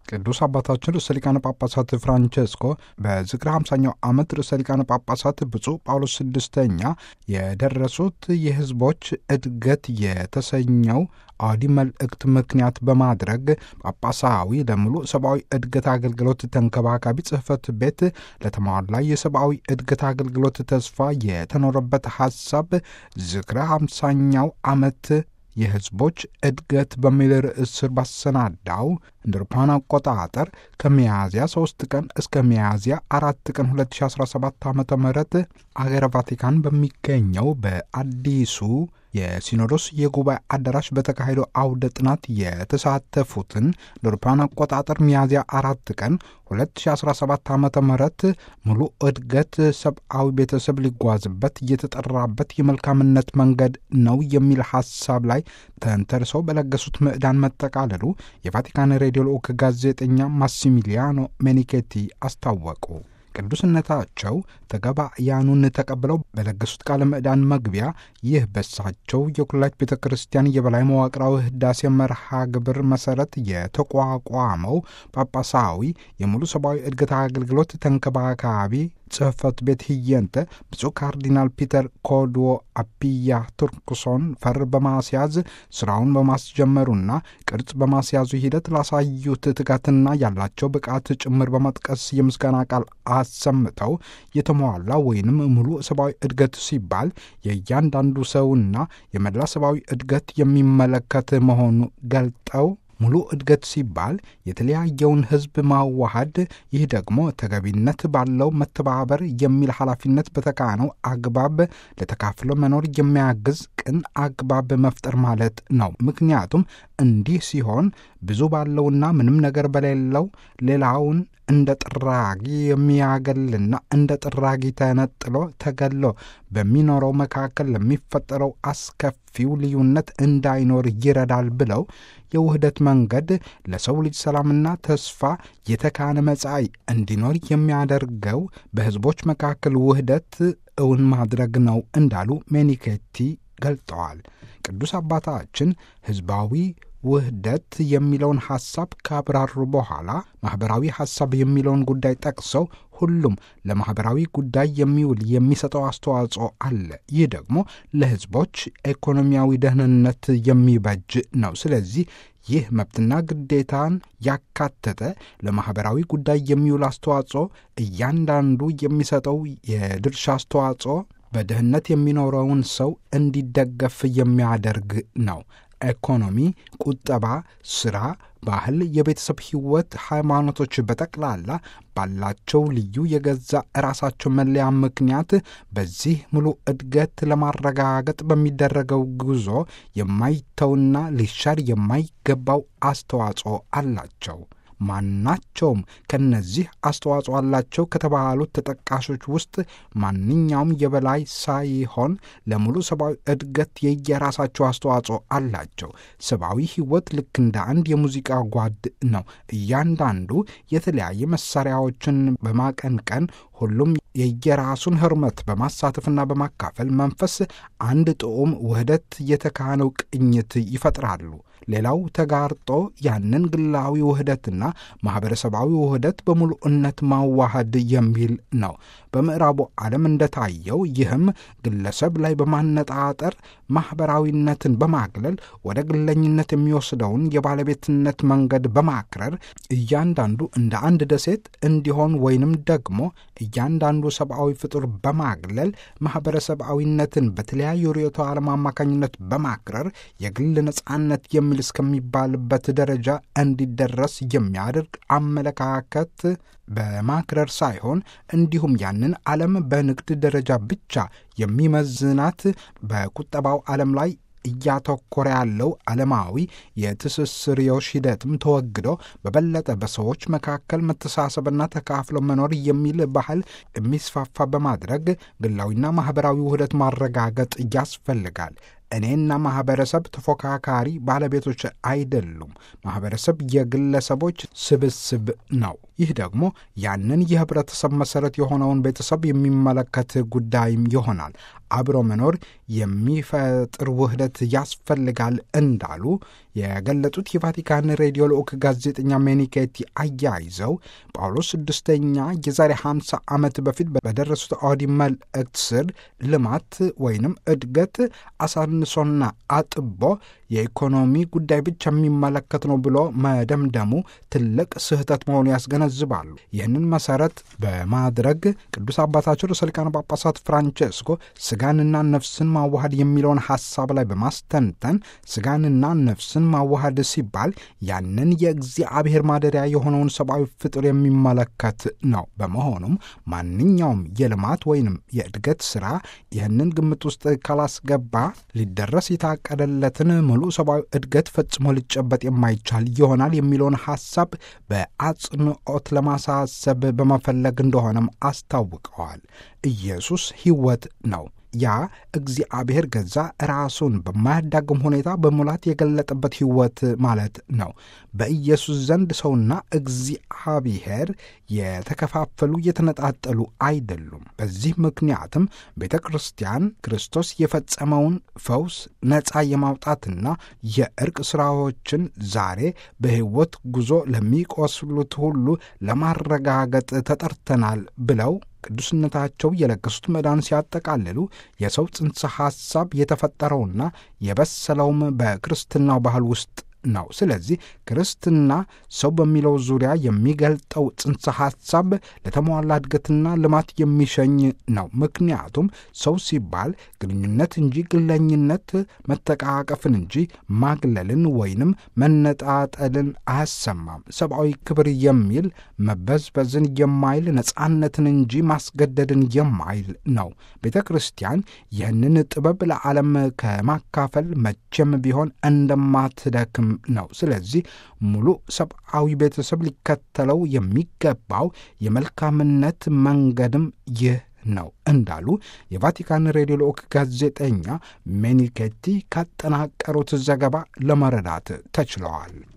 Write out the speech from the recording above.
ቅዱስ አባታችን ርዕሰ ሊቃነ ጳጳሳት ፍራንቼስኮ በዝክረ 50ኛው ዓመት ርዕሰ ሊቃነ ጳጳሳት ብፁዕ ጳውሎስ ስድስተኛ የደረሱት የሕዝቦች እድገት የተሰኘው አውዲ መልእክት ምክንያት በማድረግ ጳጳሳዊ ለሙሉ ሰብአዊ እድገት አገልግሎት ተንከባካቢ ጽሕፈት ቤት ለተሟላ የሰብአዊ እድገት አገልግሎት ተስፋ የተኖረበት ሐሳብ ዝክረ 50ኛው ዓመት የሕዝቦች እድገት በሚል ርዕስ ስር ባሰናዳው እንደ አውሮፓውያን አቆጣጠር ከሚያዝያ 3 ቀን እስከ ሚያዝያ አራት ቀን 2017 ዓ ም አገረ ቫቲካን በሚገኘው በአዲሱ የሲኖዶስ የጉባኤ አዳራሽ በተካሄደው አውደ ጥናት የተሳተፉትን እንደ አውሮፓውያን አቆጣጠር ሚያዝያ አራት ቀን 2017 ዓ ም ሙሉ እድገት ሰብአዊ ቤተሰብ ሊጓዝበት እየተጠራበት የመልካምነት መንገድ ነው የሚል ሐሳብ ላይ ተንተርሰው በለገሱት ምዕዳን መጠቃለሉ የቫቲካን ሬዲዮ ልዑክ ጋዜጠኛ ማሲሚሊያኖ ሜኒኬቲ አስታወቁ። ቅዱስነታቸው ተጋባያኑን ተቀብለው በለገሱት ቃለ ምዕዳን መግቢያ ይህ በሳቸው የኩላሊት ቤተ ክርስቲያን የበላይ መዋቅራዊ ህዳሴ መርሃ ግብር መሰረት የተቋቋመው ጳጳሳዊ የሙሉ ሰብአዊ እድገት አገልግሎት ተንከባካቢ ጽሕፈት ቤት ህየንተ ብፁዕ ካርዲናል ፒተር ኮድዎ አፒያ ቱርክሶን ፈር በማስያዝ ስራውን በማስጀመሩና ቅርጽ በማስያዙ ሂደት ላሳዩት ትጋትና ያላቸው ብቃት ጭምር በመጥቀስ የምስጋና ቃል አሰምተው የተሟላ ወይንም ሙሉ ሰብአዊ እድገት ሲባል የእያንዳንዱ ሰውና የመላ ሰብአዊ እድገት የሚመለከት መሆኑ ገልጠው ሙሉ እድገት ሲባል የተለያየውን ህዝብ ማዋሃድ፣ ይህ ደግሞ ተገቢነት ባለው መተባበር የሚል ኃላፊነት በተካነው አግባብ ለተካፍሎ መኖር የሚያግዝ ቅን አግባብ መፍጠር ማለት ነው። ምክንያቱም እንዲህ ሲሆን ብዙ ባለውና ምንም ነገር በሌለው ሌላውን እንደ ጥራጊ የሚያገልና እንደ ጥራጊ ተነጥሎ ተገሎ በሚኖረው መካከል ለሚፈጠረው አስከፊው ልዩነት እንዳይኖር ይረዳል ብለው የውህደት መንገድ ለሰው ልጅ ሰላምና ተስፋ የተካነ መጻኢ እንዲኖር የሚያደርገው በህዝቦች መካከል ውህደት እውን ማድረግ ነው እንዳሉ ሜኒኬቲ ገልጠዋል። ቅዱስ አባታችን ህዝባዊ ውህደት የሚለውን ሐሳብ ካብራሩ በኋላ ማኅበራዊ ሐሳብ የሚለውን ጉዳይ ጠቅሰው ሁሉም ለማኅበራዊ ጉዳይ የሚውል የሚሰጠው አስተዋጽኦ አለ። ይህ ደግሞ ለሕዝቦች ኢኮኖሚያዊ ደህንነት የሚበጅ ነው። ስለዚህ ይህ መብትና ግዴታን ያካተተ ለማኅበራዊ ጉዳይ የሚውል አስተዋጽኦ እያንዳንዱ የሚሰጠው የድርሻ አስተዋጽኦ በድህነት የሚኖረውን ሰው እንዲደገፍ የሚያደርግ ነው። ኢኮኖሚ፣ ቁጠባ፣ ስራ፣ ባህል፣ የቤተሰብ ሕይወት፣ ሃይማኖቶች በጠቅላላ ባላቸው ልዩ የገዛ ራሳቸው መለያ ምክንያት በዚህ ሙሉ እድገት ለማረጋገጥ በሚደረገው ጉዞ የማይተውና ሊሻር የማይገባው አስተዋጽኦ አላቸው። ማናቸውም ከነዚህ አስተዋጽኦ አላቸው ከተባሉት ተጠቃሾች ውስጥ ማንኛውም የበላይ ሳይሆን ለሙሉ ሰብአዊ እድገት የየራሳቸው አስተዋጽኦ አላቸው። ሰብአዊ ሕይወት ልክ እንደ አንድ የሙዚቃ ጓድ ነው። እያንዳንዱ የተለያየ መሳሪያዎችን በማቀንቀን ሁሉም የየራሱን ህርመት በማሳተፍና በማካፈል መንፈስ አንድ ጥዑም ውህደት የተካነው ቅኝት ይፈጥራሉ። ሌላው ተጋርጦ ያንን ግላዊ ውህደትና ማኅበረሰባዊ ውህደት በሙሉእነት ማዋሃድ የሚል ነው። በምዕራቡ ዓለም እንደታየው ይህም ግለሰብ ላይ በማነጣጠር ማኅበራዊነትን በማግለል ወደ ግለኝነት የሚወስደውን የባለቤትነት መንገድ በማክረር እያንዳንዱ እንደ አንድ ደሴት እንዲሆን ወይንም ደግሞ እያንዳንዱ ሰብአዊ ፍጡር በማግለል ማኅበረሰባዊነትን በተለያዩ ርዕዮተ ዓለም አማካኝነት በማክረር የግል ነጻነት የሚል እስከሚባልበት ደረጃ እንዲደረስ የሚያደርግ አመለካከት በማክረር ሳይሆን እንዲሁም ያንን ዓለም በንግድ ደረጃ ብቻ የሚመዝናት በቁጠባው ዓለም ላይ እያተኮረ ያለው ዓለማዊ የትስስርዮሽ ሂደትም ተወግዶ በበለጠ በሰዎች መካከል መተሳሰብና ተካፍሎ መኖር የሚል ባህል የሚስፋፋ በማድረግ ግላዊና ማኅበራዊ ውህደት ማረጋገጥ ያስፈልጋል። እኔና ማኅበረሰብ ተፎካካሪ ባለቤቶች አይደሉም። ማኅበረሰብ የግለሰቦች ስብስብ ነው። ይህ ደግሞ ያንን የህብረተሰብ መሰረት የሆነውን ቤተሰብ የሚመለከት ጉዳይም ይሆናል። አብሮ መኖር የሚፈጥር ውህደት ያስፈልጋል እንዳሉ የገለጡት የቫቲካን ሬዲዮ ልዑክ ጋዜጠኛ ሜኒኬቲ አያይዘው ጳውሎስ ስድስተኛ የዛሬ 50 ዓመት በፊት በደረሱት አውዲ መልእክት ስር ልማት ወይንም እድገት አሳንሶና አጥቦ የኢኮኖሚ ጉዳይ ብቻ የሚመለከት ነው ብሎ መደምደሙ ትልቅ ስህተት መሆኑ ያስገነዝባሉ። ይህንን መሰረት በማድረግ ቅዱስ አባታቸው ርዕሰ ሊቃነ ጳጳሳት ፍራንቼስኮ ስጋንና ነፍስን ማዋሃድ የሚለውን ሐሳብ ላይ በማስተንተን ስጋንና ነፍስን ማዋሃድ ሲባል ያንን የእግዚአብሔር ማደሪያ የሆነውን ሰብአዊ ፍጡር የሚመለከት ነው። በመሆኑም ማንኛውም የልማት ወይንም የእድገት ሥራ ይህንን ግምት ውስጥ ካላስገባ ሊደረስ የታቀደለትን ሙሉ ሰብአዊ እድገት ፈጽሞ ሊጨበጥ የማይቻል ይሆናል የሚለውን ሐሳብ በአጽንዖት ለማሳሰብ በመፈለግ እንደሆነም አስታውቀዋል። ኢየሱስ ሕይወት ነው። ያ እግዚአብሔር ገዛ ራሱን በማያዳግም ሁኔታ በሙላት የገለጠበት ሕይወት ማለት ነው። በኢየሱስ ዘንድ ሰውና እግዚአብሔር የተከፋፈሉ የተነጣጠሉ አይደሉም። በዚህ ምክንያትም ቤተ ክርስቲያን ክርስቶስ የፈጸመውን ፈውስ ነፃ የማውጣትና የእርቅ ሥራዎችን ዛሬ በሕይወት ጉዞ ለሚቆስሉት ሁሉ ለማረጋገጥ ተጠርተናል ብለው ቅዱስነታቸው የለገሱት መዳን ሲያጠቃልሉ የሰው ጽንሰ ሐሳብ የተፈጠረውና የበሰለውም በክርስትናው ባህል ውስጥ ነው። ስለዚህ ክርስትና ሰው በሚለው ዙሪያ የሚገልጠው ጽንሰ ሐሳብ ለተሟላ እድገትና ልማት የሚሸኝ ነው። ምክንያቱም ሰው ሲባል ግንኙነት እንጂ ግለኝነት፣ መተቃቀፍን እንጂ ማግለልን ወይንም መነጣጠልን አያሰማም። ሰብአዊ ክብር የሚል መበዝበዝን የማይል ነጻነትን እንጂ ማስገደድን የማይል ነው። ቤተ ክርስቲያን ይህንን ጥበብ ለዓለም ከማካፈል መቼም ቢሆን እንደማትደክም ነው። ስለዚህ ሙሉ ሰብአዊ ቤተሰብ ሊከተለው የሚገባው የመልካምነት መንገድም ይህ ነው እንዳሉ የቫቲካን ሬዲዮ ልዑክ ጋዜጠኛ ሜኒኬቲ ካጠናቀሩት ዘገባ ለመረዳት ተችለዋል።